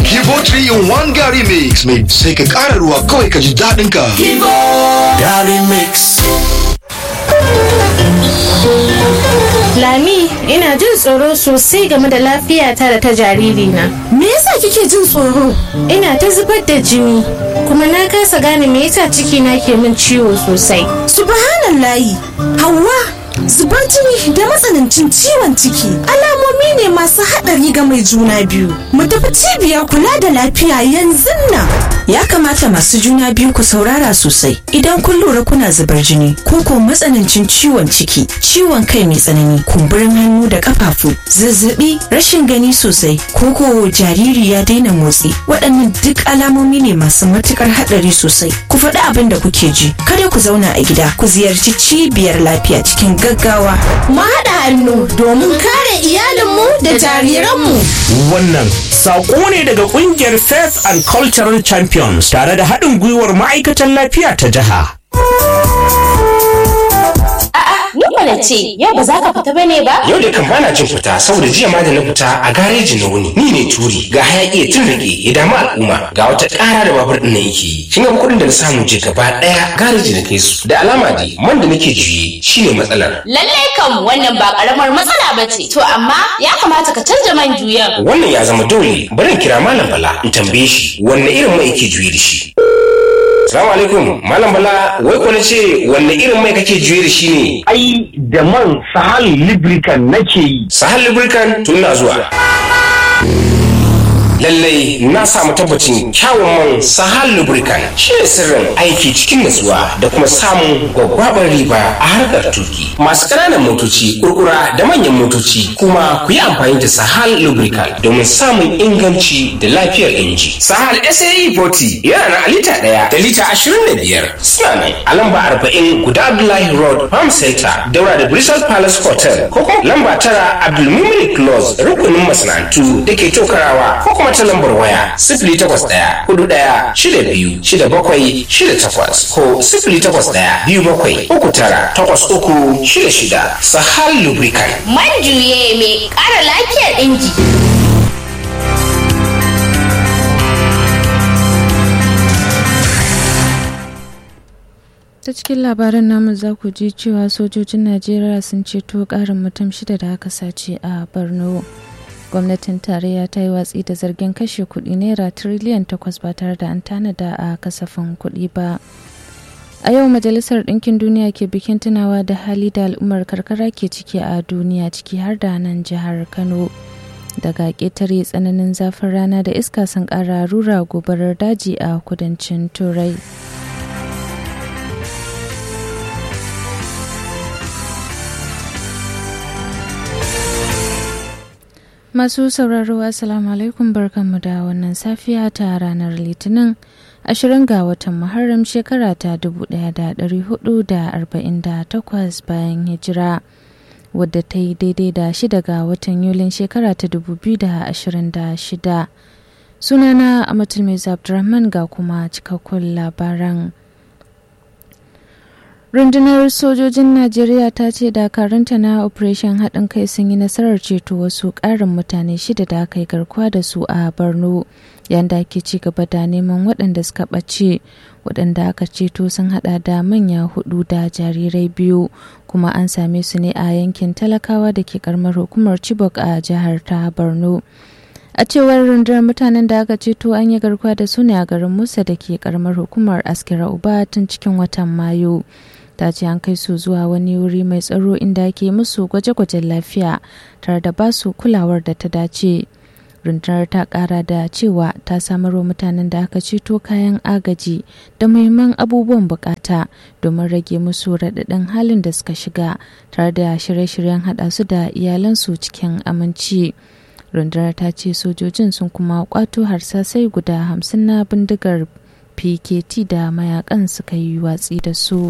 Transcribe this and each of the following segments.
Kibo 3 in 1 Gary Mix mai sai ka ƙara ruwa kawai ka ji daɗin ka. Gary Mix. Lami, ina jin tsoro sosai game da lafiyata da ta jaririna. Me yasa kike jin tsoro? Ina ta zubar da jini, kuma na kasa gane me yasa cikina ke min ciwo sosai. Subhanallahi, Hauwa, zubar jini da matsanancin ciwon ciki alamomi ne masu haɗari ga mai juna biyu. Mu tafi cibiyar kula da lafiya yanzu nan. Ya kamata masu juna biyu ku saurara sosai idan kun lura kuna zubar jini ko ko matsanancin ciwon ciki, ciwon kai mai tsanani, kumburin hannu da kafafu, zazzabi, rashin gani sosai, ko ko jariri ya daina motsi. Waɗannan duk alamomi ne masu matukar haɗari sosai. Ku faɗi abin da kuke ji. Kada ku zauna a gida, ku ziyarci cibiyar lafiya cikin gaggawa. Mu haɗa hannu domin kare iyalinmu da jariranmu. Wannan saƙo ne daga ƙungiyar Faith and Cultural Champions tare da haɗin gwiwar ma'aikatan lafiya ta jiha. Ni mana ce, yau ba za ka fita bane ba? Yau da kan bana jin fita saboda jiya ma da na fita a gareji na wuni. Ni ne turi ga hayaki ya tun rage ya damu al'umma ga wata ƙara da babur ɗin na yake yi. Kin ga kuɗin da na samu je gaba ɗaya gareji na kai su. Da alama dai man da nake juye shine matsalar. Lallai kam wannan ba karamar matsala ba ce. To amma ya kamata ka canja man juyan. Wannan ya zama dole bari in kira Malam Bala in tambaye shi wanne irin mai yake juye da shi. Salamu alaikum Malam Bala wai ko na ce wanne irin mai kake juye da shi ne? ai da man sahal lubricant nake yi Sahal Lubricant tun na zuwa. Lallai na samu tabbacin kyawun man Sahal Lubricant shi ne sirrin aiki cikin natsuwa da kuma samun gwaggwabar riba a harkar tuki. Masu ƙananan motoci, kurkura da manyan motoci kuma ku yi amfani da Sahal Lubricant domin samun inganci da lafiyar inji. Sahal SAE 40 yana na lita ɗaya da lita ashirin da biyar. Suna nan a lamba arba'in guda Abdullahi Road Farm Center daura da Bristol Palace Hotel ko kuma lamba tara Abdulmumin Close rukunin masana'antu da ke tokarawa ko kuma ta lambar waya sifili takwas ɗaya hudu ɗaya shida biyu shida bakwai shida takwas ko sifili takwas ɗaya biyu bakwai uku tara takwas uku shida shida Sahal Lubricant. Man juye mai ƙara lafiyar inji. ta cikin labaran namu za ku ji cewa sojojin najeriya sun ceto karin mutum shida da aka sace a borno gwamnatin tarayya ta yi watsi da zargin kashe kudi naira tiriliyan takwas ba tare da an tanada a kasafin kudi ba a yau majalisar ɗinkin duniya ke bikin tunawa da hali da al'ummar karkara ke ciki a duniya ciki har da nan jihar kano daga ƙetare tsananin zafin rana da iska sun ƙara rura gobarar daji a kudancin turai Masu sauraro Assalamu alaikum barkanmu da wannan safiya ta ranar Litinin 20 ga watan Muharram shekara ta 1448 bayan hijira wadda ta yi daidai da shida ga watan Yulin shekara ta 2026. Sunana Amatul Mai Abdurrahman ga kuma cikakkun labaran. rundunar sojojin najeriya ta ce dakarunta na operation haɗin kai sun yi nasarar ceto wasu ƙarin mutane shida da aka yi garkuwa da su a borno yadda ake ci gaba da neman waɗanda suka ɓace waɗanda aka ceto sun haɗa da manya hudu da jarirai biyu kuma an same su ne a yankin talakawa da ke karamar hukumar chibok a jihar ta borno a cewar rundunar mutanen da aka ceto an yi garkuwa da su ne a garin musa da ke karamar hukumar askira uba tun cikin watan mayu ta ce an kai su zuwa wani wuri mai tsaro inda ake musu gwaje-gwajen lafiya tare da ba su kulawar da ta dace rundunar ta kara da cewa ta samarwa mutanen da aka ceto kayan agaji da muhimman abubuwan bukata domin rage musu raɗaɗin halin da suka shiga tare da shirye-shiryen haɗa su da iyalansu cikin aminci. rundunar ta ce sojojin sun kuma kwato harsasai guda hamsin na bindigar pkt da mayakan suka yi watsi da su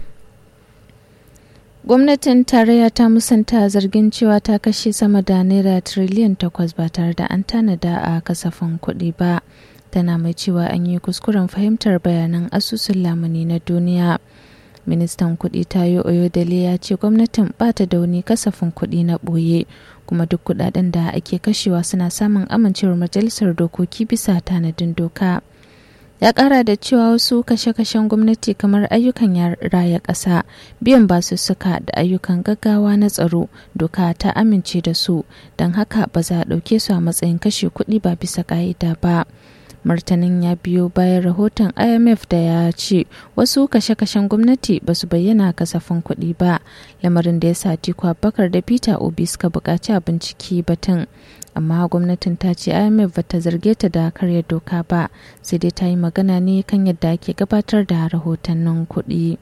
gwamnatin tarayya ta musanta zargin cewa ta kashe sama da naira tiriliyan takwas ba tare da an tanada a kasafin kuɗi ba tana mai cewa an yi kuskuren fahimtar bayanan asusun lamuni na duniya ministan kuɗi tayo oyodele ya ce gwamnatin bata da wani kasafin kuɗi na ɓoye kuma duk kuɗaɗen da ake kashewa suna samun amincewar majalisar dokoki bisa tanadin doka ya ƙara da cewa wasu kashe-kashen gwamnati kamar ayyukan raya ƙasa biyan basussuka da ayyukan gaggawa na tsaro doka ta amince da su don haka ba za a ɗauke su a matsayin kashe kuɗi ba bisa ƙa'ida ba. martanin ya biyo bayan rahoton imf da ya ce wasu kashe-kashen gwamnati ba su bayyana kasafin kuɗi ba lamarin da ya sa tiku abubakar da peter obi suka buƙaci a bincike batun amma gwamnatin ta ce imf ba ta zarge ta da karya doka ba sai dai ta yi magana ne kan yadda ake gabatar da rahotannin kuɗi.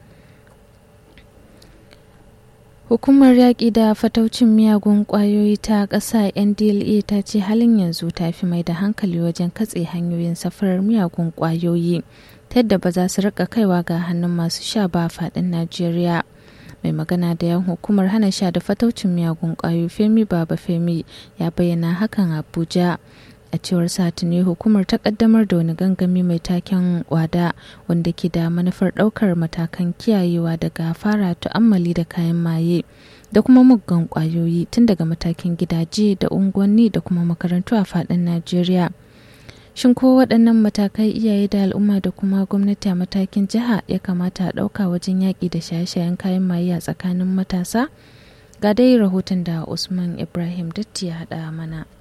Hukumar yaƙi da fataucin miyagun ƙwayoyi ta ƙasa NDLA ta ce halin yanzu ta fi mai da hankali wajen katse hanyoyin safarar miyagun ƙwayoyi ta yadda ba za su rika kaiwa ga hannun masu sha ba faɗin Najeriya. Mai magana da yan hukumar hana sha da fataucin miyagun ƙwayoyi Femi Baba Femi ya bayyana hakan Abuja. a cewar satini hukumar ta kaddamar da wani gangami mai taken wada wanda ke da manufar daukar matakan kiyayewa daga fara tu'ammali da kayan maye da kuma muggan kwayoyi tun daga matakin gidaje da unguwanni da kuma makarantu a fadin najeriya shin ko waɗannan matakai iyaye da al'umma da kuma gwamnati a matakin jiha ya kamata a ɗauka wajen yaƙi da shaye-shayen kayan maye a tsakanin matasa ga dai rahoton da usman ibrahim datti ya haɗa mana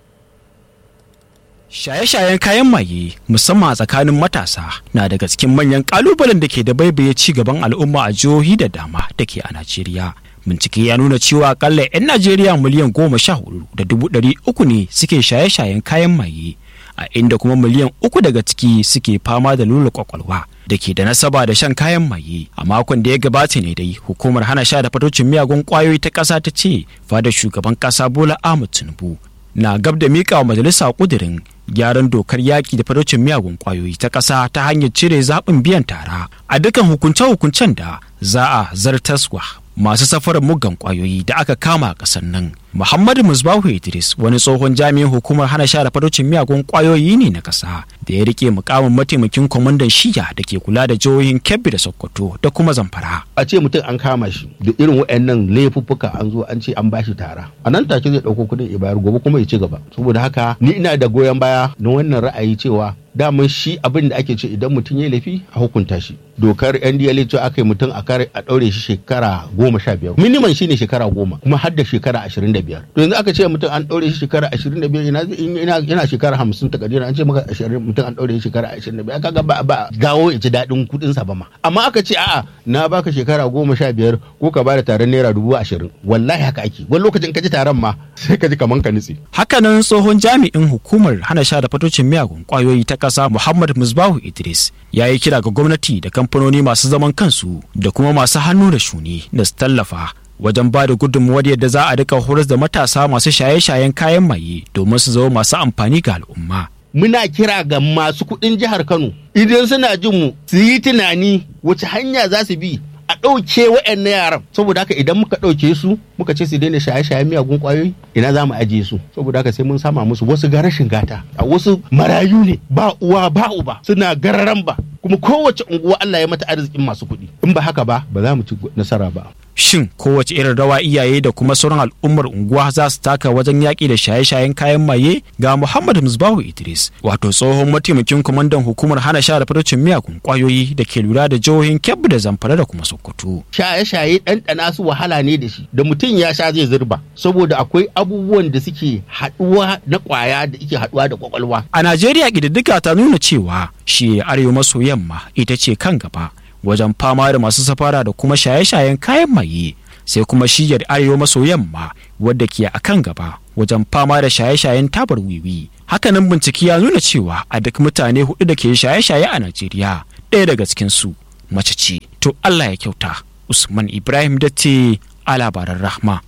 Shaye-shayen kayan maye musamman a tsakanin matasa na daga cikin manyan kalubalen da ke da baibaye ci gaban al'umma a jihohi da dama da ke a Najeriya. Bincike ya nuna cewa akalla 'yan Najeriya miliyan goma sha hudu da dubu ɗari uku ne suke shaye-shayen kayan maye, a inda kuma miliyan uku daga ciki suke fama da lula kwakwalwa da ke da nasaba da shan kayan maye. A makon da ya gabata ne dai hukumar hana sha da fatocin miyagun kwayoyi ta ƙasa ta ce fadar shugaban ƙasa Bola Ahmed Tinubu na gab da miƙa wa majalisa ƙudirin gyaran dokar yaƙi da faraucin miyagun ƙwayoyi ta ƙasa ta hanyar cire zaɓin biyan tara a dukkan hukunce-hukuncen da za a zartaswa masu safarar muggan ƙwayoyi da aka kama a ƙasar nan. Muhammadu Musbahu Idris wani tsohon jami'in hukumar hana sha da faraucin miyagun ƙwayoyi ne na ƙasa da ya rike mukamin mataimakin kwamandan shiya da ke kula da jihohin Kebbi da Sokoto da kuma Zamfara. A ce mutum an kama shi da irin waɗannan laifuffuka an zo an ce an bashi tara. A nan take zai ɗauko kuɗin ya bayar gobe kuma ya ci gaba. Saboda haka ni ina da goyon baya na wannan ra'ayi cewa daman shi abin da ake ce idan mutum ya laifi a hukunta shi dokar ndla ce aka yi mutum a kare a ɗaure shi shekara goma sha biyar miniman shine shekara goma kuma har da shekara ashirin da biyar to yanzu aka ce mutum an ɗaure shi shekara ashirin da biyar yana shekara hamsin ta kadira an ce maka mutum an ɗaure shi shekara ashirin da biyar kaga ba ba gawo ya ci daɗin kuɗin sa ba ma amma aka ce a'a na baka shekara goma sha biyar ko ka bada taron naira dubu ashirin wallahi haka ake wani lokacin ka ji taron ma sai ka ji kaman ka nutse. hakanan tsohon jami'in hukumar hana sha da fatocin miyagun kwayoyi ta ƙasa Muhammad Musbahu Idris ya yi kira ga gwamnati da kamfanoni masu zaman kansu da kuma masu hannu da shuni da su tallafa wajen ba da gudunmuwar yadda za a rika horas da matasa masu shaye-shayen kayan maye domin su zama masu amfani ga al'umma. Muna kira ga masu kuɗin jihar Kano idan suna jin mu su yi tunani wace hanya za su bi a ɗauke wa'annan yaran saboda haka idan muka ɗauke su muka ce su daina shaye-shayen miyagun ƙwayoyi ina za mu ajiye su saboda haka sai mun sama musu wasu ga rashin gata a wasu marayu ne ba uwa ba uba suna gararan ba kuma kowace unguwa Allah ya mata arzikin masu kuɗi in ba haka ba ba za mu ci nasara ba shin kowace irin rawa iyaye da kuma sauran al'ummar unguwa za su taka wajen yaƙi da shaye-shayen kayan maye ga Muhammad Musbahu Idris wato tsohon mataimakin kwamandan hukumar hana sha da farcin miyagun kwayoyi da ke lura da jihohin Kebbi da Zamfara da kuma Sokoto. Shaye-shaye ɗanɗana su wahala ne da shi da mutum ya sha zai zurba saboda akwai abubuwan da suke haɗuwa na ƙwaya da ke haɗuwa da kwakwalwa. A Najeriya ƙididdiga ta nuna cewa shi arewa maso yamma ita ce kan gaba wajen fama da masu safara da kuma shaye-shayen kayan maye sai kuma shiyar arewa maso yamma wadda ke a kan gaba wajen fama da shaye-shayen tabar wiwi hakanan bincike ya nuna cewa a duk mutane hudu da ke shaye-shaye a najeriya ɗaya daga cikinsu mace ce to allah ya kyauta usman ibrahim datte a labaran rahma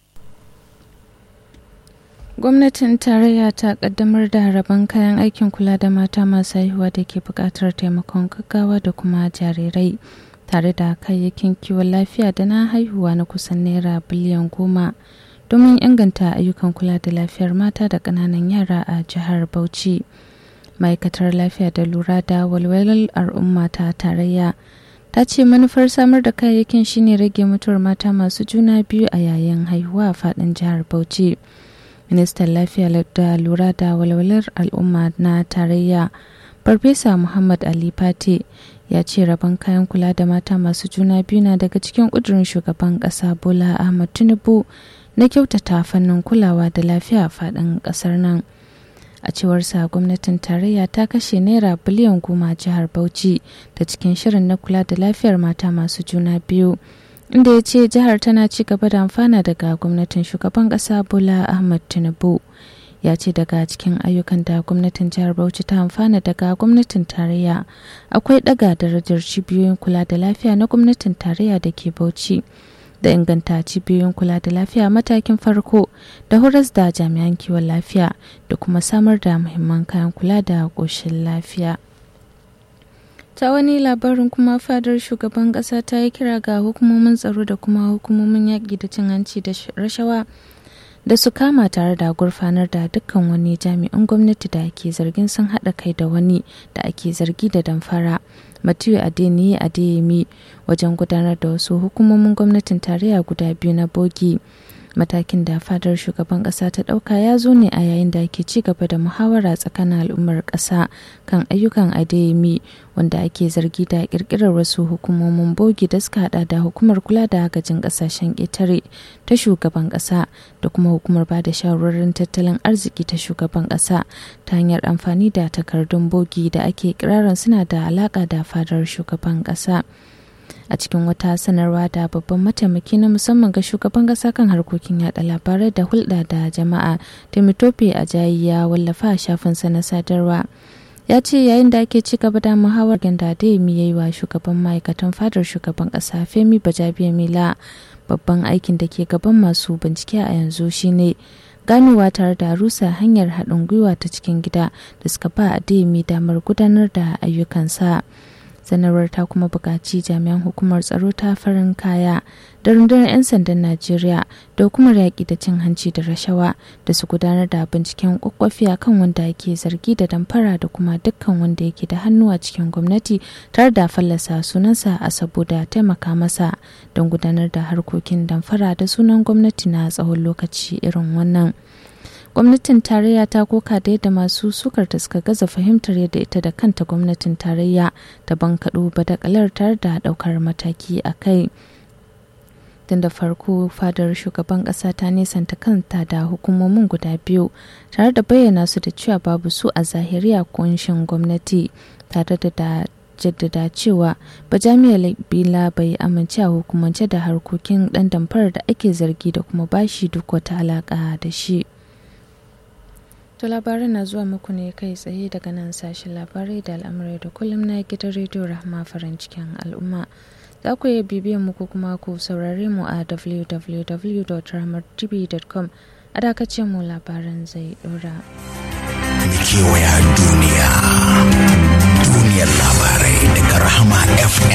gwamnatin tarayya ta kaddamar da rabon kayan aikin kula da mata masu haihuwa da ke buƙatar taimakon gaggawa da kuma jarirai tare da kayayyakin kiwon lafiya da na haihuwa na kusan naira biliyan goma domin inganta ayyukan kula da lafiyar mata da ƙananan yara a jihar bauchi ma'aikatar lafiya da lura da walwalar al'umma ta tarayya ta ce manufar samar da kayayyakin shine rage mutuwar mata masu juna biyu a yayin haihuwa a faɗin jihar bauchi ministan lafiya da lura da walwalar al'umma na tarayya farfesa muhammad ali fate ya ce rabon kayan kula da mata masu juna biyu na daga cikin ƙudurin shugaban ƙasa bola ahmad tinubu na kyautata fannin kulawa da lafiya a faɗin ƙasar nan a cewar sa gwamnatin tarayya ta kashe naira biliyan goma jihar bauchi da cikin shirin na kula da lafiyar mata masu juna biyu inda ya ce jihar tana ci gaba da amfana daga gwamnatin shugaban ƙasa bola ahmad tinubu ya ce daga cikin ayyukan da gwamnatin jihar bauchi ta amfana daga gwamnatin tarayya akwai daga darajar cibiyoyin kula da lafiya na gwamnatin tarayya da ke bauchi da inganta cibiyoyin kula da lafiya matakin farko da horas da jami'an kiwon lafiya da kuma samar da muhimman kayan kula da ƙoshin lafiya ta wani labarin kuma fadar shugaban ƙasa ta yi kira ga hukumomin tsaro da kuma hukumomin yaƙi da cin hanci da rashawa da su kama tare da gurfanar da dukkan wani jami'an gwamnati da ake zargin sun haɗa kai da wani da ake zargi da damfara matiyu adeniyi adeyemi wajen gudanar da wasu hukumomin gwamnatin tarayya guda biyu na bogi matakin da fadar shugaban kasa ta dauka ya zo ne a yayin da ake ci gaba da muhawara tsakanin al'ummar kasa kan ayyukan adeyemi wanda ake zargi da kirkirar wasu hukumomin bogi da suka hada da hukumar kula da agajin kasashen ƙetare ta shugaban kasa da kuma hukumar ba da shawarwarin tattalin arziki ta shugaban kasa ta hanyar amfani da takardun bogi da ake kirarin suna da alaka da fadar shugaban kasa a cikin wata sanarwa da babban mataimaki na musamman ga shugaban kasa kan harkokin yada labarai da hulɗa da jama'a timitope a jayi ya wallafa a shafinsa na sadarwa ya ce yayin da ake ci gaba da muhawar ganda da ya yi wa shugaban ma'aikatan fadar shugaban kasa femi bajabiya mila babban aikin da ke gaban masu bincike a yanzu shine ganowa tare da rusa hanyar haɗin gwiwa ta cikin gida da suka ba a damar gudanar da ayyukansa. sanarwar ta kuma buƙaci jami'an hukumar tsaro ta farin kaya da rundunar 'yan sandan najeriya da hukumar yaƙi da cin hanci da rashawa da su gudanar da binciken kwakwafi a kan wanda ake zargi da damfara da kuma dukkan wanda yake da hannu a cikin gwamnati tare da fallasa sunansa a saboda taimaka masa don gudanar da harkokin damfara da sunan gwamnati na tsawon lokaci irin wannan. gwamnatin tarayya ta koka da yadda masu sukar ta suka gaza fahimtar yadda ita da kanta gwamnatin tarayya ta bankaɗo badakalar tare da ɗaukar mataki a kai tun da farko fadar shugaban ƙasa ta nesanta kanta da hukumomin guda biyu tare da bayyana su da cewa babu su a zahiriya kunshin gwamnati tare da jaddada cewa bajamiya bila bai amince a hukumance da harkokin ɗan damfarar da ake zargi da kuma bashi duk wata alaƙa da shi. To labaran na zuwa muku ne kai tsaye daga nan sashen labarai da al'amurai da kullum na gidan rediyo rahama farin cikin al'umma. Za ku iya bibiyan mu ko kuma ku saurare mu a www.rahmartv.com a dakacin mu labaran zai dora. Kewaya duniya, duniyar labarai daga rahama FM.